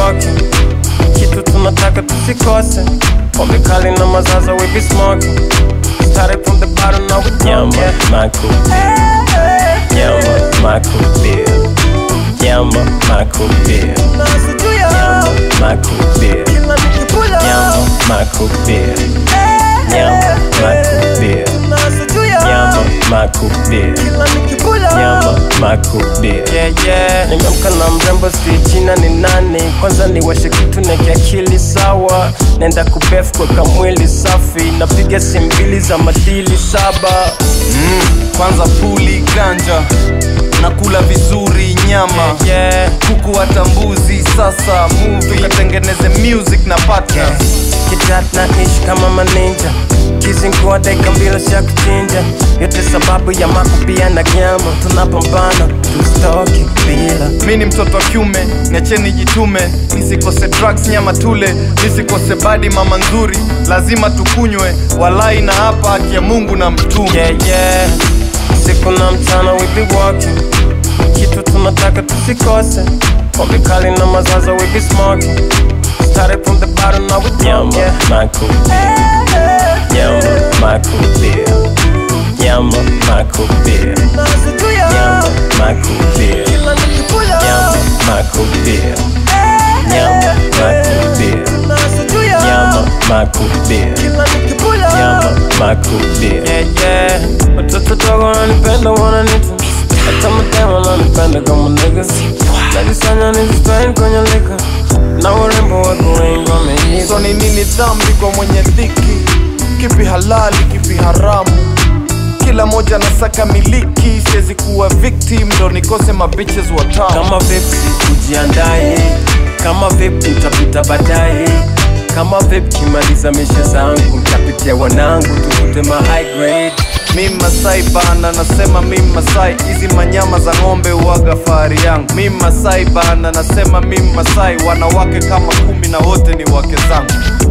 walking kitu tunataka tusikose pombe kali na mazaza we be smoking started from the bottom now we Nyama, yeah. makubia. Nyama, makubia. Nyama, makubia. Nyama, makubia. Nyama, makubia. Nyama, makubia. Nyama, makubia. Nyama, makubia. Yeah, yeah. Nimeamka na mrembo si jina ni nani kwanza niwashe kitu na kiakili sawa naenda kubef kweka mwili safi napiga simu mbili za madili saba kwanza puli ganja nakula vizuri nyama yeah. kuku hata mbuzi sasa movie katengeneze music na partner kidat na ishi kama maninja kizingua dakika mbili cha kuchinja yote sababu ya makupia na nyama tunapambana tustoki bila mi ni mtoto wa kiume niacheni jitume nisikose drugs nyama tule nisikose badi mama nzuri lazima tukunywe walai na hapa haki ya mungu na mtume yeah, yeah. siku na mchana we be walking kitu tunataka tusikose pombe kali na mazaza we be smoking started from the bottom now we Nyama, talk, yeah. makubia. Nyama, makubia. Nyama, makubia. Nyama, makubia. Nyama, makubia. Nyama, makubia. Nyama, makubia. Nyama, makubia. yeah, yeah. Watoto dogo wananipenda wananita hata mademo wananipenda kama nigga najisanya nijispain kwenye lika na urembo wako wengi wameiga so ni nini dhambi kwa mwenye dhiki kipi halali kipi haramu kila moja nasaka miliki siwezi kuwa victim ndo nikose mabiches watamu kama vipi ujiandae kama vipi utapita baadaye kama vipi kimaliza mishe zangu ntapitia wanangu tukute ma high grade mi masai bana nasema mi masai hizi manyama za ng'ombe uwaga fahari yangu mi masai bana nasema mi masai wanawake kama kumi na wote ni wake zangu